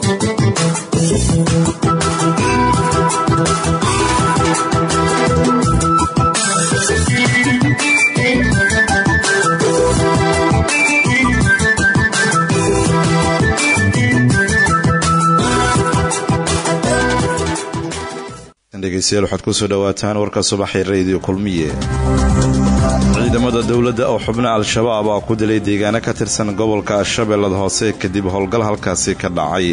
dhegeystayaal waxaad kusoo dhawaataan warka subaxee rediyo kulmiye ciidamada dowladda oo xubno al-shabaab ah ku dilay deegaano ka tirsan gobolka shabeellada hoose kadib howlgal halkaasi ka dhacay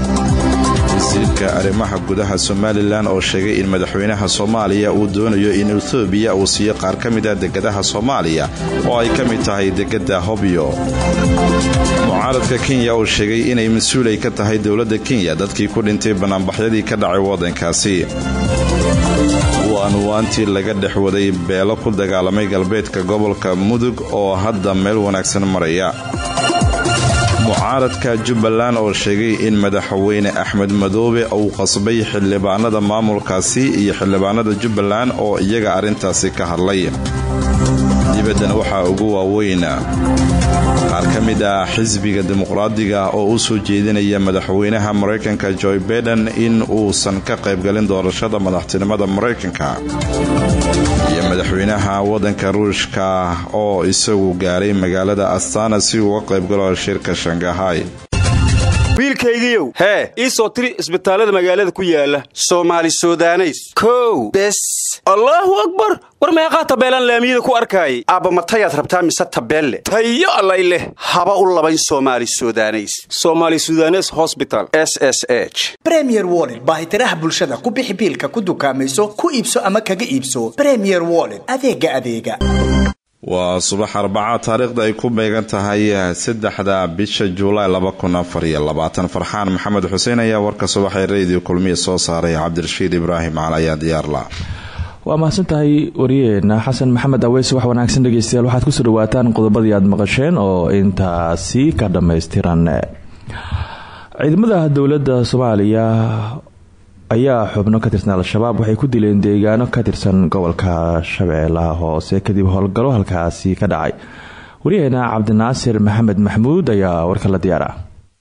wasiirka arrimaha gudaha somalilan oo sheegay in madaxweynaha soomaaliya uu doonayo in ethoobiya uu siiyo qaar ka mid a degadaha soomaaliya oo ay ka mid tahay degada hobyo mucaaradka kenya oo sheegay inay mas-uulay ka tahay dowladda kenya dadkii ku dhintay banaanbaxyadii ka dhacay waddankaasi waanwaantii laga dhex waday beelo ku dagaalamay galbeedka gobolka mudug oo hadda meel wanaagsan maraya mucaaradka jubbaland oo sheegay in madaxweyne axmed madoobe uu qasbay xildhibaanada maamulkaasi iyo xildhibaanada jubbaland oo iyaga arrintaasi ka hadlay dibaddana waxaa ugu waaweyn qaar ka mid ah xisbiga dimuqraadiga oo u soo jeedinaya madaxweynaha maraykanka joy baiden in uusan ka qaybgalin doorashada madaxtinimada maraykanka iyo madaxweynaha waddanka ruushka oo isagu gaaray magaalada astana si uu uga qaybgalo shirka shangahay wiilkaygiiow hee ii soo tiri isbitaallada magaalada ku yaala soomaali sudaneys kow bes allaahu akbar war meeqaa tabeelaan laamiyada ku arkaayay aabba matayaad rabtaa mise tabeelle tayo allay leh haba u labayn soomaali sudaneys somaali sudanes hosbital s s h bremier wollet baahitiraha bulshada ku bixi biilka ku dukaamayso ku iibso ama kaga iibso bremier wollet adeega adeega waa subax arbaca taariikhda ay ku beegan tahay saddexda bisha juulaay farxaan maxamed xuseen ayaa warka subaxee rediyo kulmiya soo saaray cabdirashiid ibraahim cali ayaa diyaarla waa mahadsantahay wariyeena xasan maxamed aweys wax wanaagsan dhegeystayaal waxaad kusoo dhawaataan qodobadii aad maqasheen oo intaasi ka dhammaystiran ciidamada dowladda soomaaliya ayaa xubno ka tirsan al-shabaab waxay ku dileen deegaano ka tirsan gobolka shabeellaha hoose kadib howlgallo halkaasi ka dhacay waryaheena cabdinaasir maxamed maxmuud ayaa warka la diyaara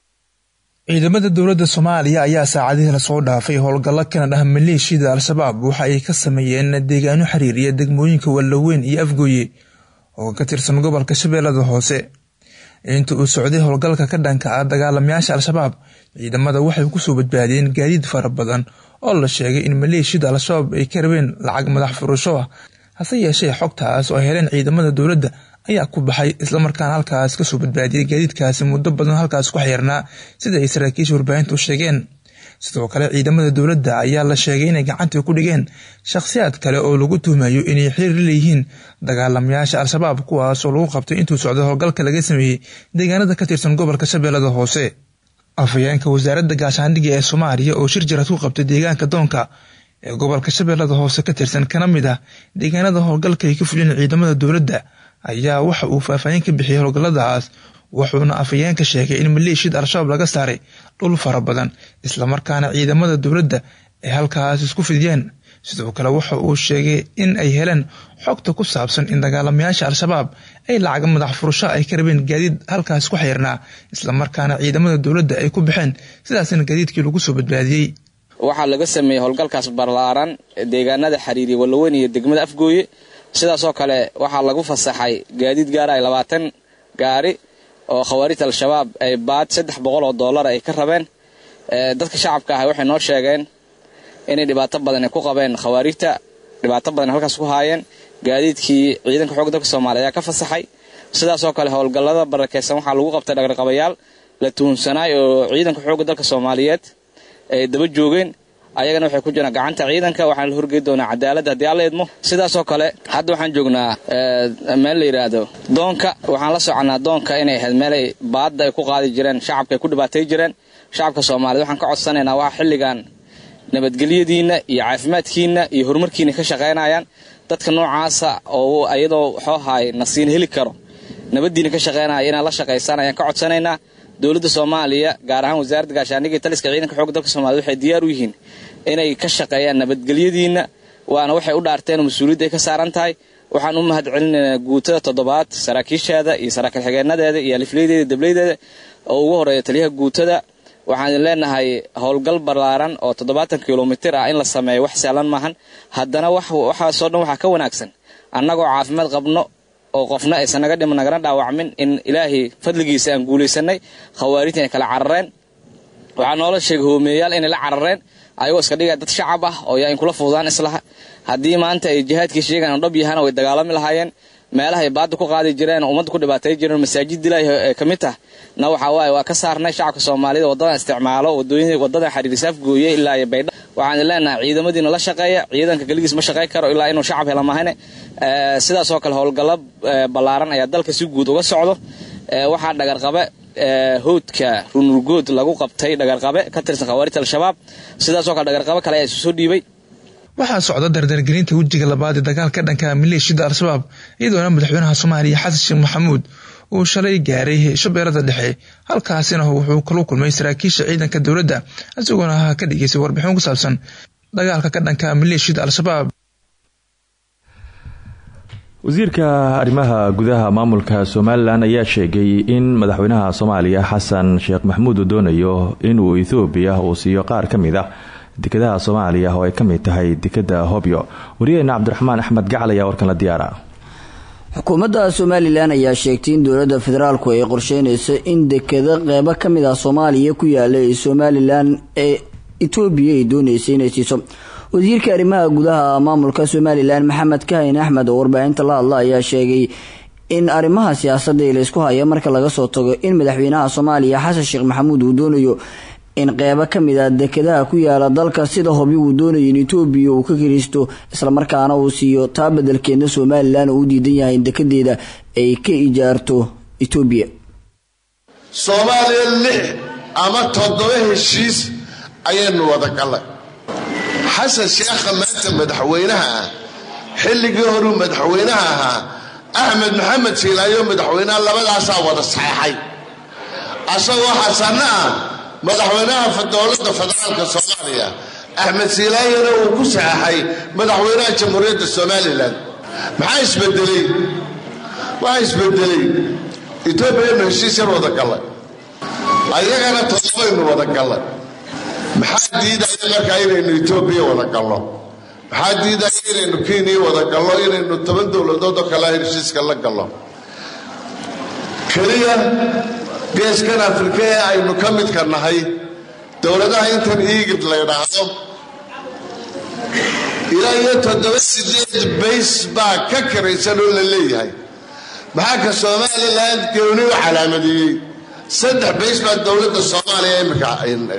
ciidamada dowladda soomaaliya ayaa saacadihii lasoo dhaafay howlgallo kana dhah maleeshiyada al-shabaab waxa ay ka sameeyeen deegaano xiriiriya degmooyinka wallaweyn iyo afgooye oo ka tirsan gobolka shabeellada hoose inta uu socday howlgalka ka dhanka ah dagaalamayaasha al-shabaab ciidamada waxay kusoo badbaadiyeen gaadiid fara badan oo la sheegay in maleeshiyada al-shabaab ay ka rabeen lacag madax furasho ah hase yeeshee xogtaas oo heleen ciidamada dowladda ayaa ku baxay islamarkaana halkaas kasoo badbaadiyay gaadiidkaasi muddo badan halkaas ku xeyrnaa sida ay saraakiisha warbaahinta u sheegeen sidoo kale ciidamada dowladda ayaa la sheegay inay gacanta ku dhigeen shakhsiyaad kale oo lagu tuhmayo inay xiriir leeyihiin dagaalamayaasha al-shabaab kuwaas oo lagu qabtay intuu socday howlgalka laga sameeyey deegaanada ka tirsan gobolka shabeellada hoose afhayeenka wasaaradda gaashaandhigga ee soomaaliya oo shir jarad ku qabtay deegaanka doonka ee gobolka shabeellada hoose ka tirsan kana mid ah deegaanada howlgalka ay ka fuliyeen ciidamada dowladda ayaa waxa uu faahfaahin ka bixiyey howlgalladaas wuxuuna afhayeenka sheegay in maleeshiyada al-shabaab laga saaray dhul fara badan islamarkaana ciidamada dowladda ay halkaas isku fidiyeen sidoo kale waxa uu sheegay in ay heleen xogta ku saabsan in dagaalamayaasha al-shabaab ay lacag madax furasho ay ka rabeen gaadiid halkaas ku xeyrnaa islamarkaana ciidamada dowladda ay ku baxeen sidaasna gaadiidkii lagu soo badbaadiyey waxaa laga sameeyey howlgalkaas ballaaran deegaanada xiriiriya wallaweyn iyo degmada afgooye sidaasoo kale waxaa lagu fasaxay gaadiid gaaraya labaatan gaari oo khawaarijta al-shabaab ay baad saddex boqol oo dollar ay ka rabeen dadka shacabka ah waxay noo sheegeen inay dhibaato badan ay ku qabeen khawaarijta dhibaato badan halkaas ku haayeen gaadiidkii ciidanka xoogga dalka soomaaliya ayaa ka fasaxay sidaasoo kale howlgallada barakeysan waxaa lagu qabtay dhaqraqabayaal la tuhunsanaay oo ciidanka xoogga dalka soomaaliyeed ay daba joogeen ayagana waxay ku jiraan gacanta ciidanka waxaana la horgey doonaa cadaaladda haddii alla idmo sidaasoo kale hadda waxaan joognaa meel la yidhaahdo doonka waxaan la soconaa doonka inay ahayd meelay baadda ay ku qaadi jireen shacabka ay ku dhibaatay jireen shacabka soomaaliyed waxaan ka codsanaynaa waa xilligan nabadgelyadiinna iyo caafimaadkiinna iyo horumarkiina ka shaqaynayaan dadka noocaasa oo ayadoo waxoo haay nasiin heli karo nabaddiina ka shaqaynaya inaad la shaqaysaan ayaan ka codsanaynaa dowladda soomaaliya gaar ahaan wasaaradda gaashaandhigga iyo taliska ciidanka xoogga dalka soomaliya waxay diyaar u yihiin inay ka shaqeeyaan nabadgelyadiinna waana waxay u dhaarteen oo mas-uuliyadda ay ka saaran tahay waxaan u mahad celinaynaa guutada toddobaad saraakiisheeda iyo saraakiil xigeenadeeda iyo alifleydeeda dableydeeda oo ugu horeeya taliyaha guutada waxaan idin leenahay howlgal ballaaran oo toddobaatan kilomitir ah in la sameeyo wax sahlan maahan haddana waxaasoo dhan waxaa ka wanaagsan annagoo caafimaad qabno oo qofna aysan naga dhiman nagana dhaawacmin in ilaahay fadligiisa aan guulaysanay khawaarijta inay kala carareen waxaa noola sheegay hoomeeyaal inay la carareen ayagoo iska dhigaya dad shacab ah oo yaa in kula fududaan islaha haddii maanta ay jihaadkii sheegaan dhab yahaan way dagaalami lahaayeen meelaha ay baadda ku qaadi jireen oo ummadda ku dhibaatay jireen masaajid ilaahi ee ka mid tah na waxaa waaye waa ka saarnay shacabka soomaalida waddadan isticmaalo wadooyin waddadan xiriirisaaf gooye ilaa iyo baydha waxaan leenahay ciidamadiina la shaqeeya ciidanka keligiis ma shaqayn karo ilaa inuu shacab hela mahane sidaasoo kale howlgallo ballaaran ayaa dalka si guud uga socdo waxaa dhagarqabe howdka runurgood lagu qabtay dhagarqabe ka tirsan khawaarijta al-shabaab sidaasoo kale dhagarqabe kale ayaa isu soo dhiibay waxaa socda dardargelinta wejiga labaad ee dagaalka dhanka maleeshiyada al-shabaab iyadoona madaxweynaha soomaaliya xasan sheekh maxamuud uu shalay gaaray shabeellada dhexe halkaasina wuxuu kala kulmay saraakiisha ciidanka dowladda isagoona ka dhigeysay warbixin ku saabsan dagaalka ka dhanka maleeshiyada al-shabaab wasiirka arrimaha gudaha maamulka somalilan ayaa sheegay in madaxweynaha soomaaliya xasan sheekh maxamuud uu doonayo inuu ethoobiya uu siiyo qaar ka mid ah dekadaha soomaaliya oo ay ka mid tahay dekada hobyo wariyaheena cabdiraxmaan axmed gacal ayaa warkan la diyaara xukuumadda somalilan ayaa sheegtay in dowladda federaalku ay qorsheynayso in dekado qeybo ka mid ah soomaaliya ku yaala ee somalilan ee etoobiya ay doonaysa inay siiso wasiirka arrimaha gudaha maamulka somalilan maxamed kahin axmed oo warbaahinta la hadla ayaa sheegay in arrimaha siyaasadda ee laysku haya marka laga soo tago in madaxweynaha soomaaliya xasan sheekh maxamuud uu doonayo in qeybo ka mid ah dekadaha ku yaala dalka sida hobi uu doonayo in etoobiya uu ka kiriisto islamarkaana uu siiyo taa bedelkeedna somalilan uu u diidan yahay in dekadeeda ay ka ijaarto etoobiya soomaaliya lix ama toddoba heshiis ayaynu wada gallay xasan sheekha maanta madaxweynaha ah xilligii horuu madaxweynaha ahaa axmed maxamed siilaayo madaxweynaha labadaasaa wada saxeexay asagoo xasanna ah madaxweynaha dowladda federaalka soomaaliya axmed silaayana uu ku saxaxay madaxweynaha jamhuuriyadda somalilan maxaa isbedelay waxaa isbedelay etoobiyanu heshiis yar wada gallay ayagana todobaynu wada gallay maxaa diidaya markaa inaynu etoobiya wada gallo maxaa diidaya inaynu kenya wada gallo inaynu toban dowladood oo kale heshiiska la gallo keliya geeskan afrika ee aynu ka midka nahay dowladaha intan iigid la ydhaahdo ilaa iyo toddoba sideed bays baa ka karaysan oo la leeyahay maxaa ka somalilan gooni u calaamadeeyey saddex bays baa dowladda soomaaliya imika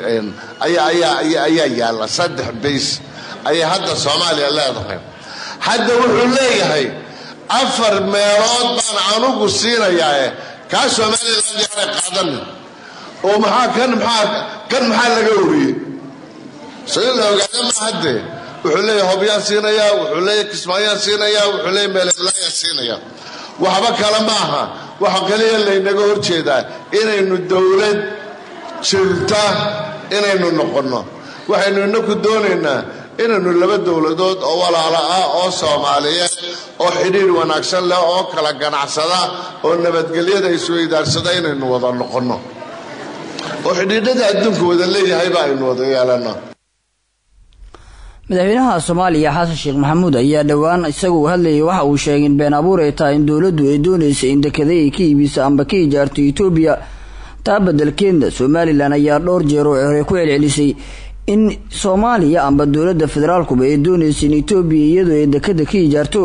ayaa yaalla saddex bays ayay hadda soomaaliya leedahay hadda wuxuu leeyahay afar meelood baan anugu siinayaa kaa somalilan yaanay qaadanin oo maxaa kan maxaa kan maxaa laga wariyey so in la ogaada ma haddee wuxuu leeyahay hobyaan siinayaa wuxuu leeyahay kismaayaan siinayaa wuxuu leeyahay meeleblaayaan siinayaa waxba kale ma aha waxa kaliya laynaga hor jeedaa inaynu dowlad jirta inaynu noqonno waxaynu inaku doonaynaa inaynu laba dowladood oo walaalo ah oo soomaaliyeed oo xidhiir wanaagsan leh oo kala ganacsada oo nabadgelyada isweydaarsada inaynu wada noqonno oo xidhiidhada adduunka wada leeyahayba aynu wada yeelanno madaxweynaha soomaaliya xasan sheekh maxamuud ayaa dhowaan isaga uu hadlayay waxa uu sheegay in been abuur ay tahay in dowladdu ay doonaysa in dekada ay ka iibiso amba ka ijaarto etoobiya taa bedelkeedna somalilan ayaa dhowr jeer oo hore ku celcelisay in soomaaliya amba dowladda federaalkuba ay doonaysa in etoobiya iyadoo ay dekada ka ijaarto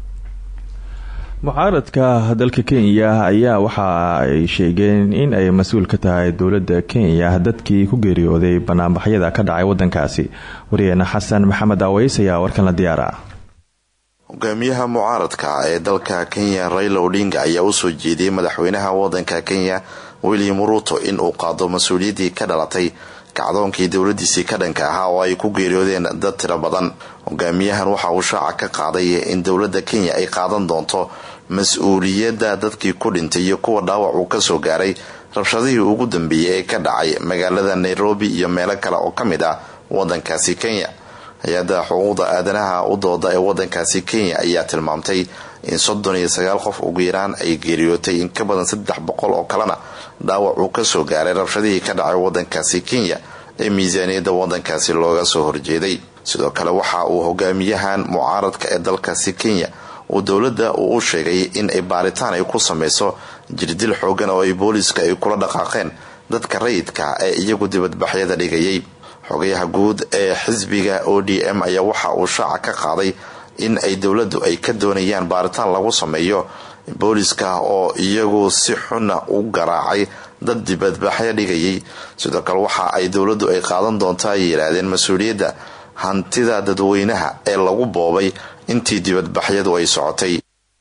mucaaradka dalka kenya ayaa waxa ay sheegeen in ay mas-uul ka tahay dowladda kenya dadkii ku geeriyooday banaanbaxyada ka dhacay wadankaasi wariyeena xasan maxamed aweys ayaa warkan la diyaara hogaamiyaha mucaaradka ee dalka kenya raila odinga ayaa usoo jeediyey madaxweynaha wadanka kenya william ruto in uu qaado mas-uuliyaddii ka dhalatay kacdoonkii dowladiisii ka dhanka ahaa oo ay ku geeriyoodeen dad tiro badan hogaamiyahan waxa uu shaaca ka qaaday in dowladda kenya ay qaadan doonto mas-uuliyadda dadkii ku dhintay iyo kuwa dhaawac uu kasoo gaaray rabshadihii ugu dambeeyey ee ka dhacay magaalada nairobi iyo meelo kale oo ka mid ah wadankaasi kenya hay-adda xuquuqda aadanaha u dooda ee wadankaasi kenya ayaa tilmaamtay in soddon iyo sagaal qof ugu yaraan ay geeriyootay in ka badan saddex boqol oo kalena dhaawac uu kasoo gaaray rabshadihii ka dhacay wadankaasi kenya ee miisaaniyadda wadankaasi looga soo horjeeday sidoo kale waxa uu hogaamiyahan mucaaradka ee dalkaasi kenya uu dowladda uu u sheegay in ay baaritaan ay ku sameyso jirdil xoogan oo ay booliiska ay kula dhaqaaqeen dadka rayidka ee iyagu dibadbaxyada dhigayay xogayaha guud ee xisbiga o d m ayaa waxa uu shaaca ka qaaday in ay dowladdu ay ka doonayaan baaritaan lagu sameeyo booliiska oo iyagu si xuna u garaacay dad dibadbaxyo dhigayay sidoo kale waxa ay dowladdu ay qaadan doonta ay yidhaahdeen mas-uuliyadda hantida dadweynaha ee lagu boobay intii dibadbaxyadu ay socotay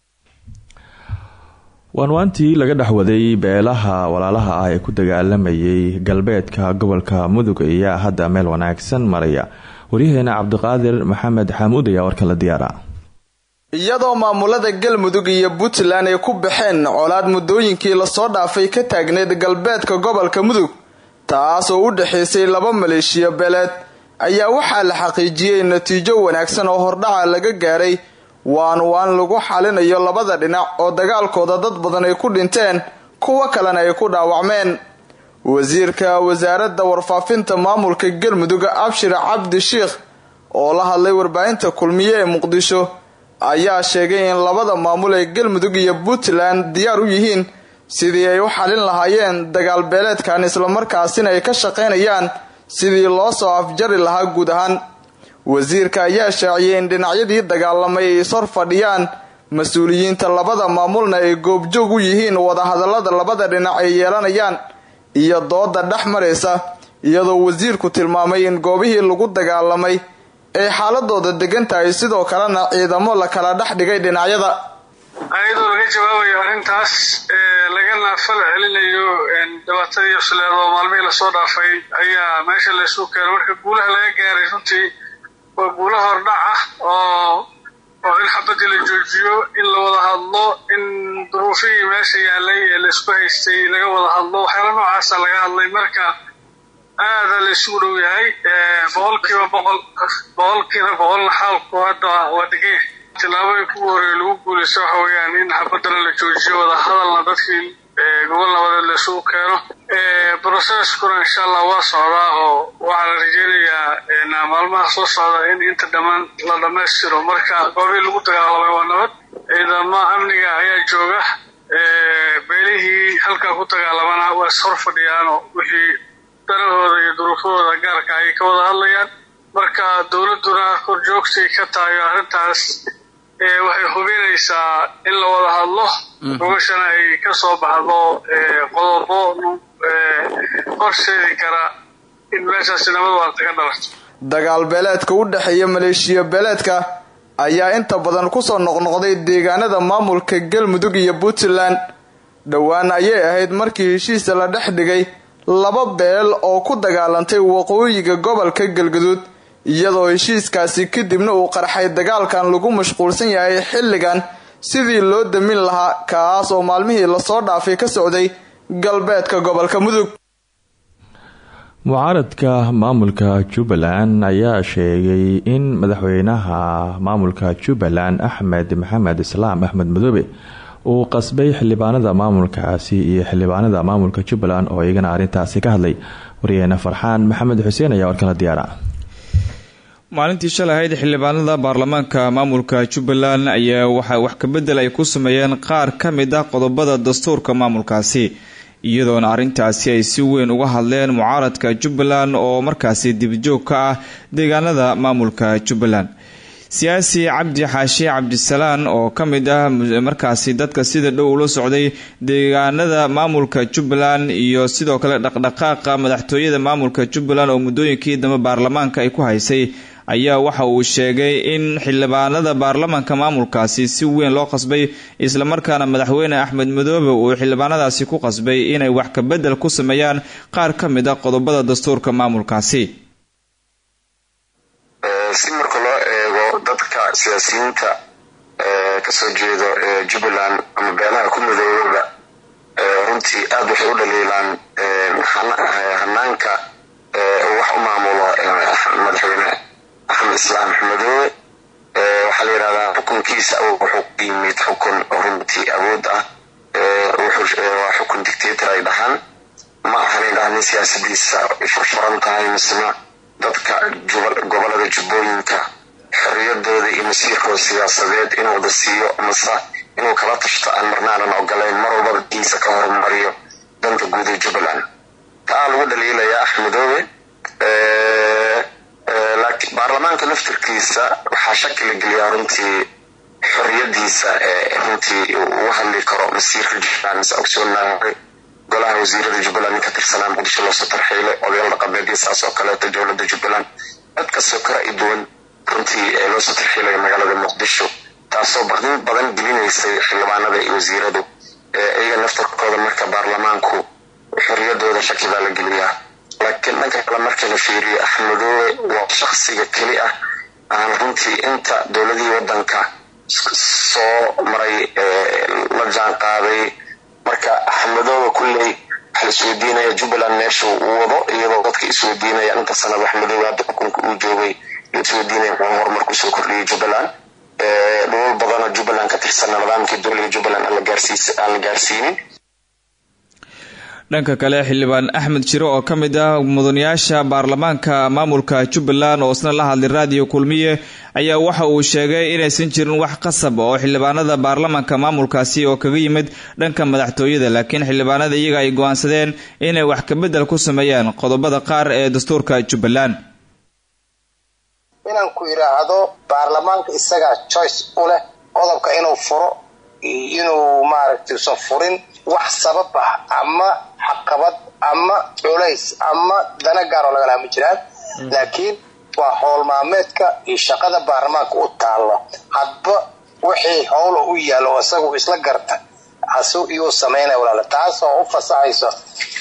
waanwaantii laga dhexwaday beelaha walaalaha ah ee ku dagaalamayay galbeedka gobolka mudug ayaa hadda meel wanaagsan maraya waryaheena cabdiqaadir maxamed xaamuud ayaa warkala diyaara iyadoo maamulada galmudug iyo puntland ay ku baxeen colaad muddooyinkii lasoo dhaafay ka taagneyd galbeedka gobolka mudug taas oo u dhexaysay laba maleeshiya beeleed ayaa waxaa la xaqiijiyey natiijo wanaagsan oo hordhaca laga gaaray waan waan lagu xalinayo labada dhinac oo dagaalkooda dad badan ay ku dhinteen kuwo kalena ay ku dhaawacmeen wasiirka wasaaradda warfaafinta maamulka galmudug abshir cabdi sheikh oo la hadlay warbaahinta kulmiye ee muqdisho ayaa sheegay in labada maamul ee galmudug iyo puntland diyaar u yihiin sidii ay u xalin lahaayeen dagaal beeleedkan islamarkaasina ay ka shaqaynayaan sidii loo soo afjari lahaa guud ahaan wasiirka ayaa shaaciyay in dhinacyadii dagaalamay ay ishor fadhiyaan mas-uuliyiinta labada maamulna ay goobjoog u yihiin wadahadalada labada dhinac ay yeelanayaan iyo dooda dhex maraysa iyadoo wasiirku tilmaamay in goobihii lagu dagaalamay ay xaaladooda degan tahay sidoo kalena ciidamo la kala dhex dhigay dhinacyada ayadoo laga jawaabayo arrintaas lagana fal celinayo dhibaatadii cusleed oo maalmihii lasoo dhaafay ayaa meesha laysugu keenay marka guulaha laga gaaray runtii waa guula hordhac ah oo oo in xabadii la joojiyo in la wada hadlo in duruufihii meesha yaalay ee laysku haystay laga wada hadlo waxyaala noocaasa laga hadlay marka aada la isugu dhow yahay boqolkiiba boqol boqolkiiba boqolna xaalku hadda waa degay tillaabooyinka ugu horeeya lagu guulaysto waxa weeyaan in xabadana la joojiyo wada hadalna dadkii gobol nabadeed la isugu keeno broceskuna insha allah waa socdaa oo waxaa la rajeynayaa maalmaha soo socda in inta dhammaan la dhammaystiro marka goobihii lagu dagaalamay waa nabad ciidamo amniga ayaa jooga beelihii halkaa ku dagaalamana waa ishor fadhiyaanoo wixii danahooda iyo duruufahooda gaarka ay ka wada hadlayaan marka dowladduna korjoogtay ka tahay arrintaas waxay hubinaysaa in la wada hadlo gogashana ay ka soo baxdo qodobo horseedi kara in meeshaasi nabad waarta ka dhalarto dagaal beeleedka u dhexeeya maleeshiya beeleedka ayaa inta badan kusoo noqnoqday deegaanada maamulka galmudug iyo puntland dhowaan ayay ahayd markii heshiisa la dhex dhigay laba beel oo ku dagaalantay waqooyiga gobolka galgaduud iyadoo heshiiskaasi kadibna uu qarxay dagaalkan lagu mashquulsan yahay xilligan sidii loo damin lahaa kaas oo maalmihii lasoo dhaafay ka socday galbeedka gobolka mudug mucaaradka maamulka jubbaland ayaa sheegay in madaxweynaha maamulka jubbaland axmed maxamed islaam axmed madoobe uu qasbay xildhibaanada maamulkaasi iyo xildhibaanada maamulka jubbaland oo iyagana arrintaasi ka hadlay waryaheena farxaan maxamed xuseen ayaa warkala diyaara maalintii shalay ahayd xildhibaanada baarlamaanka maamulka jubbaland ayaa waxaa wax kabedel ay ku sameeyeen qaar ka mid ah qodobada dastuurka maamulkaasi iyadoona arrintaasi ay si weyn uga hadleen mucaaradka jubbaland oo markaasi dibjoog ka ah deegaanada maamulka jubbaland siyaasi cabdi xaashi cabdisalaan oo ka mid ah markaasi dadka sida dhow ula socday deegaanada maamulka jubbaland iyo sidoo kale dhaqdhaqaaqa madaxtooyada maamulka jubbaland oo muddooyinkii dambe baarlamaanka ay ku haysay ayaa waxa uu sheegay in xildhibaanada baarlamaanka maamulkaasi si weyn loo qasbay islamarkaana madaxweyne axmed madoobe uu xildhibaanadaasi ku qasbay inay wax kabedel ku sameeyaan qaar ka mid a qodobada dastuurka maamulkaasi si marka loo eego dadka siyaasiyiinta kasoo jeedo jubbaland ama beelaha ku midoobaba runtii aada waxay u dhaliilaan hanaanka wax u maamulo madaxweyne axmed axmedoobe waxaa la yidhahdaa xukunkiisa wuxuu ku yimid xukun runtii awood ah waa xukun dictator ay dhahaan ma ahan idhaha nin siyaasadiisa furfuran tahay misna dadka gobolada jubbooyinka xorriyadooda iyo masiirkooda siyaasadeed inuu wada siiyo mase inuu kala tashto aan marna aanan ogolayn mar walbaba diisa ka horumariyo danta guud ee jubbaland taa lagu dhaliilaya axmedoobe laakiin baarlamaanka laftirkiisa waxaa shaki la geliyaa runtii xorriyadiisa runtii ugu hadli karo masiirka jubbaland mise ogsoonahay golaha wasiirada jubbaland nin ka tirsanaa muqdisho loosoo tarxiilay odayaal dhaqameedyo saas oo kaleeto dowladda jubbaland cid kastoo kala i duwan runtii loosoo tarxiilaya magaalada muqdisho taasoo baqdin badan gelinaysay xildhibaanada iyo wasiiradu iyaga naftarkooda marka baarlamaanku xorriyadooda shaki baa la geliyaa laakiin dhanka kale marka la fiiriyo axmedoobe waa shaksiga keli ah aan runtii inta dowladihii wadanka soo maray la jaan qaaday marka axmedoobe kulley waxa la isweydiinaya jubbaland meesha uu wado iyadoo dadka isweydiinaya inta sanada axmedoobe hadda xukunka uu joogay la isweydiinaya muxuu horumar kusoo kordhiyay jubbaland dhulal badanoo jubbaland ka tirsan nidaamkii dowliga jubbaland aan la gaarsiinin dhanka kale xildhibaan axmed jiro oo ka mid ah mudanayaasha baarlamaanka maamulka jubbaland oo isna la hadlay raadiyo kulmiye ayaa waxa uu sheegay inaysan jirin wax qasab oo xildhibaanada baarlamaanka maamulkaasi oo kaga yimid dhanka madaxtooyada laakiin xildhibaanada iyaga ay go-aansadeen inay wax kabedel ku sameeyaan qodobada qaar ee dastuurka jubbaland inaan ku idhaahdo baarlamaanka isagaa choice u leh qodobka inuu furo inuu maaragtay usan furin wax sabab ah ama xaqabad ama culays ama dana gaar oo lagala ma jiraan laakiin waa howl maalmeedka iyo shaqada baarlamaanka u taalla hadba wixii howla u yaalo oo isagu isla garta asu iyuu samaynaya walaala taas oo u fasaxayso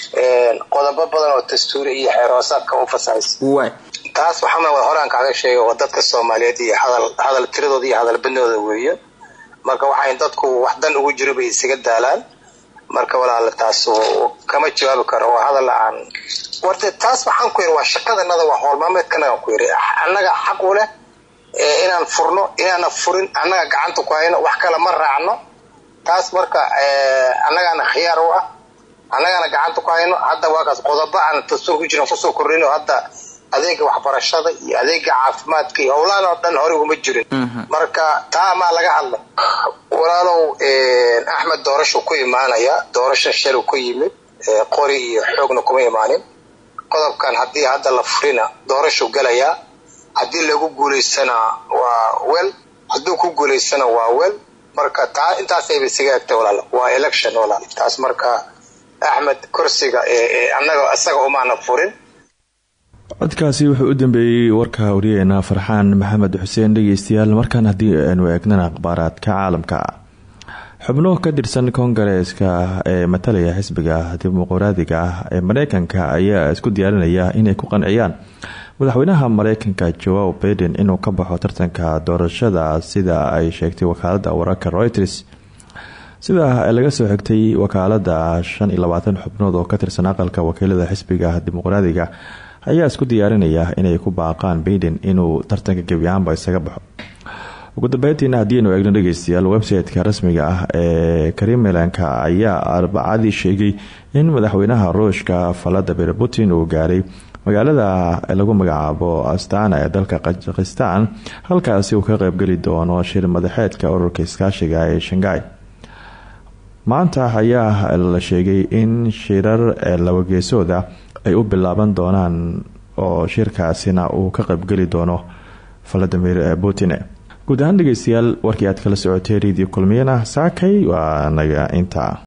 qodobo badan oo dastuuri iyo xeeroosaadka u fasaxaysa taas waxaa wada horaan kaaga sheegay oo dadka soomaaliyeed iyo hadal hadal tiradooda iyo hadal badnooda weeye marka waxay dadku wax dan ugu jiro bay isaga daalaan marka walaala taas kama jawaabi karo waa hadal aan warde taas waxaan ku yiri waa shaqadanada waa howlmaameedkanagaan ku yiri annaga xaq u leh inaan furno inaana furin annaga gacanta ku hayno wax kale ma raacno taas marka annagaana khiyaar u ah annagaana gacanta ku hayno hadda waakaas qodobo aan dastuur ku jiran kusoo kordhino hadda adeega waxbarashada iyo adeega caafimaadka iyo howlahan oo dhan hore uma jirin marka taa maa laga hadla walaalow axmed doorashu ku imaanaya doorasho shalu ku yimid qori iyo xoogna kuma imaanin qodobkan haddii hadda la furina doorashu galayaa haddii lagu guulaystana waa wel hadduu ku guulaystana waa wel marka taa intaasayba isaga egtay walaal waa election walaal taas marka axmed kursiga annaga isaga umaana furin codkaasi wuxuu u dambeeyey warka wariyeena farxaan maxamed xuseen dhegeystayaal markaan haddii aynu eegnana akhbaaraadka caalamka xubno ka tirsan koongareeska ee matalaya xisbiga dimuqraadiga ah ee mareykanka ayaa isku diyaarinaya inay ku qanciyaan madaxweynaha mareykanka joao baiden inuu ka baxo tartanka doorashada sida ay sheegtay wakaalada wararka reuters sida laga soo xigtay wakaalada shan iyo labaatan xubnood oo ka tirsan aqalka wakiilada xisbiga dimuqraadiga ayaa isku diyaarinaya inay ku baaqaan baiden inuu tartanka gebiahaanba isaga baxo ugu dambeyntiina haddiinu eegno dhegeystayaal website-ka rasmiga ah ee karimelanka ayaa arbacadii sheegay in madaxweynaha ruushka valadimir putin uu gaaray magaalada lagu magacaabo astana ee dalka kazakhistan halkaasi uu ka qeybgeli doono shir madaxeedka ururka iskaashiga ee shangai maanta ayaa la sheegay in shirar labageesooda ay u bilaaban doonaan oo shirkaasina uu ka qaybgeli doono valadimir putin guud ahaan dhegeystayaal warkii aad kala socotay radio kulmiyana saakay waa naga intaa